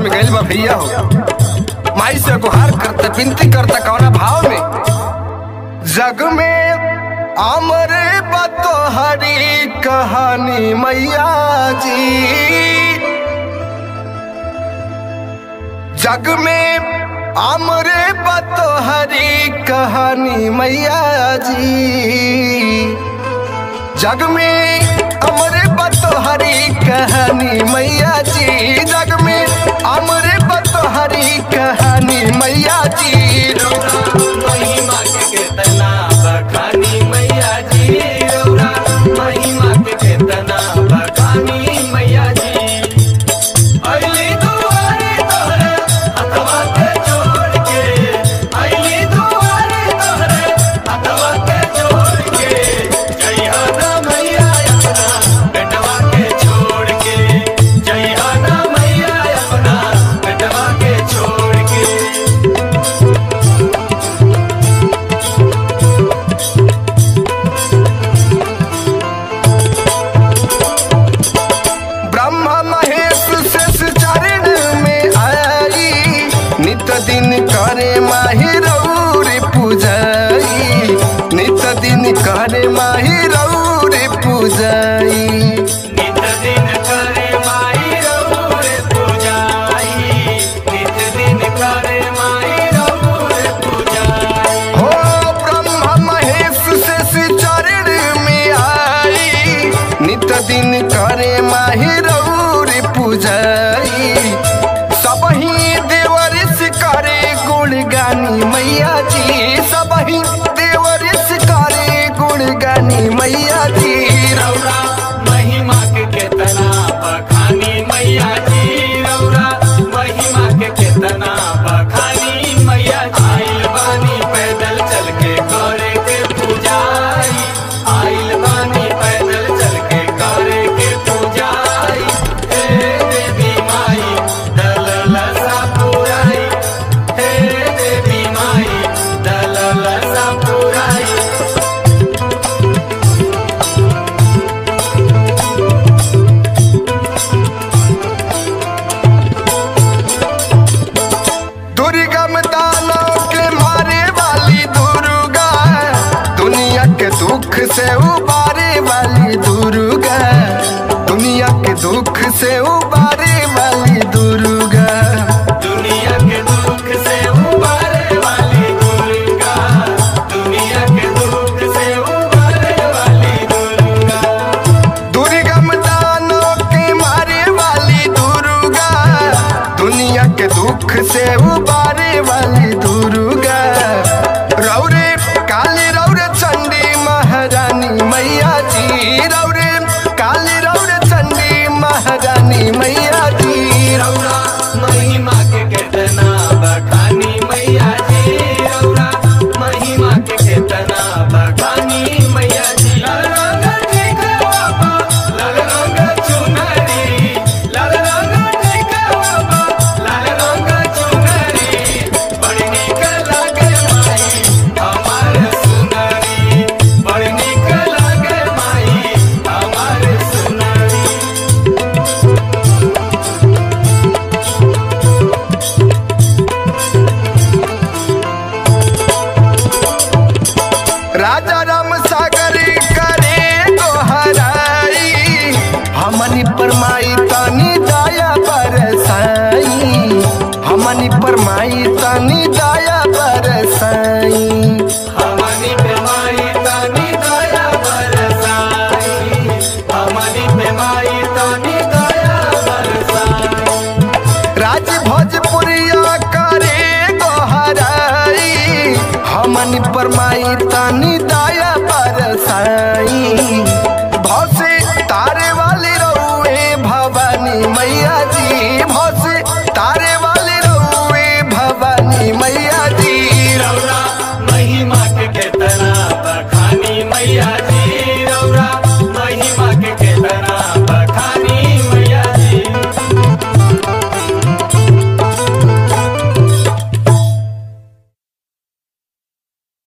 गइल बा भैया हो माई से गुहार करते विनती करता कौना भाव में जग में अमर बतो हरी कहानी मैया जी जग में अमर बतो हरी कहानी मैया जी जग में अमर बतोहरी कहानी मैया जी जग में अमर बतोहरी कहानी मैया जी महिमा के केतना बखानी मैया जी रौरा महिमा के केतना बखानी मैया जी अइली दुआरे तोहरे हथवा के जोड़ के अइली दुआरे तोहरे हथवा के जोड़ के जइहा ना मैया अपना बेटवा के छोड़ के जइहा ना मैया अपना बेटवा के छोड़ के ब्रह्मा महेश शेष चरण में आई नित दिन करे माही रौरे पूजाई नित दिन करे माही रौरे पूजाई नित दिन करे माई रौरे पूजाई नित दिन करे माई रौरे पूजाई हो ब्रह्मा महेश शेष चरण में आई नित दिन करे माही रौरे पूजाई सबही देवर करे गुण गानी मैया जी सबही देवर करे गुण गानी मैया जी रौरा महिमा के केतना बखानी मैया जी रौरा महिमा के केतना बखानी मैया जी आइल बानी पैदल चल के करे के पूजाई आइल बानी पैदल चल के करे के पूजाई हे देवी माई दलल सा पुराई हे देवी माई दलल सा पुराई दुर्गम दानव के मारे वाली दुर्गा दुनिया के दुख से उबारे वाली दुर्गा दुनिया के दुख से उबारे वाली दुर्गा दुनिया के दुख से उबारे वाली दुर्गा दुनिया के दुख से उबारे वाली दुर्गा दुर्गम दानव के मारे वाली दुर्गा दुनिया के दुख से उबारे वाली दुर्गा रौरे काली रौरे चंडी महारानी मैया जी रौरे काली रौरे चंडी महारानी मैया जी रौरा महिमा के केतना बखानी मैया जी रौरा महिमा के केतना बखानी मैया जी लाल रंग टिकवा पा, लाल रंग चुनरी लाल रंग टिकवा पा, लाल रंग चुनरी बड़ी नीक लागे माई हमार सुनरी बड़ी नीक लागे माई हमार सुनरी राजा राम सागर करे दोहराई हमनी परमाई तनी दया बरसाई हमनी परमाई तनी दया बरसाई हमनी पे माई तानी दया बरसाई हमनी पे माई तानी दया बरसाई राज भोजपुरिया करे दोहराई हमनी परमाई तनी दया बरसाई भौसे तारे वाली रउए भवानी मैया जी